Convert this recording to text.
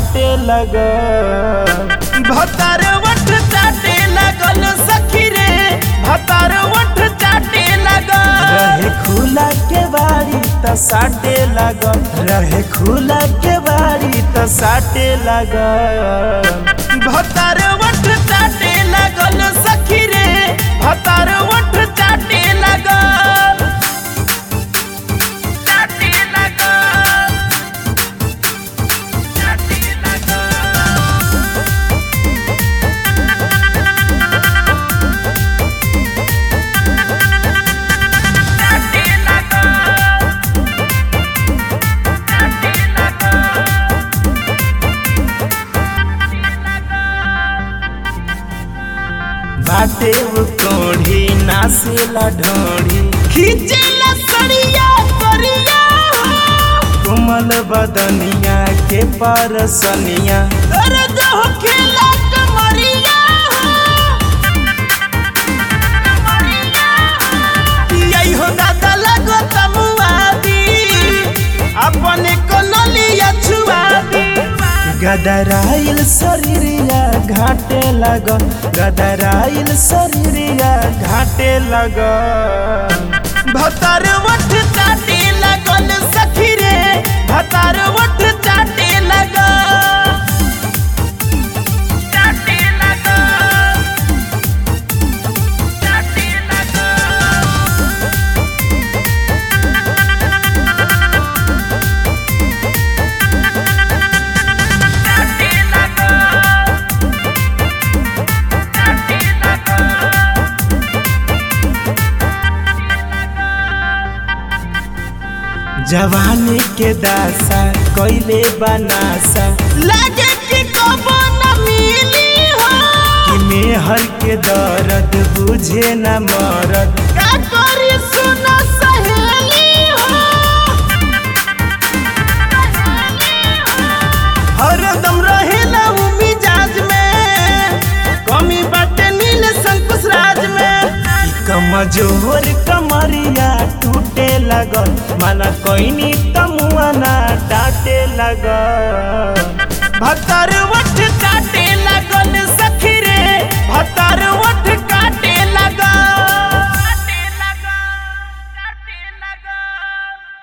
डांटे लगल भतार वठ चाटे लगल सखी रे भतार वठ चाटे लगल रहे खुला के बारी त साटे लगल रहे खुला के बारी त साटे लगल भतार वठ चाटे लगल सखी रे भतार वठ चाटे लगल चाटे लगल चाटे लगल चाटे लगल चाटे लगल बाटे वो कोढ़ी नासेला ढोढ़ी खींचेला सड़िया करिया कोमल बदनिया के परसनिया दर्द हो खेला कमरिया यही हो दादा लगो तमुआदी अपने को नलिया छुआदी गदराइल शरीरिया घाटे लग गदराइल शरीरिया घाटे लग भतार वठ चाटे लगल सखी रे भतार वठ चाटे लग चाटे लग चाटे लग चाटे लग चाटे लग जवानी के दासा कैले बनासा लगे कि कबो न मिली हो कि मेहर के दर्द बुझे न मरद का करी सुन सहेली हो हरदम रहेला उ मिजाज में कमी बाटे नील संकुश राज में ई कमजोर कमरिया टूटे लगल माना कोइनी तमुआना डाटे लगल भतरवा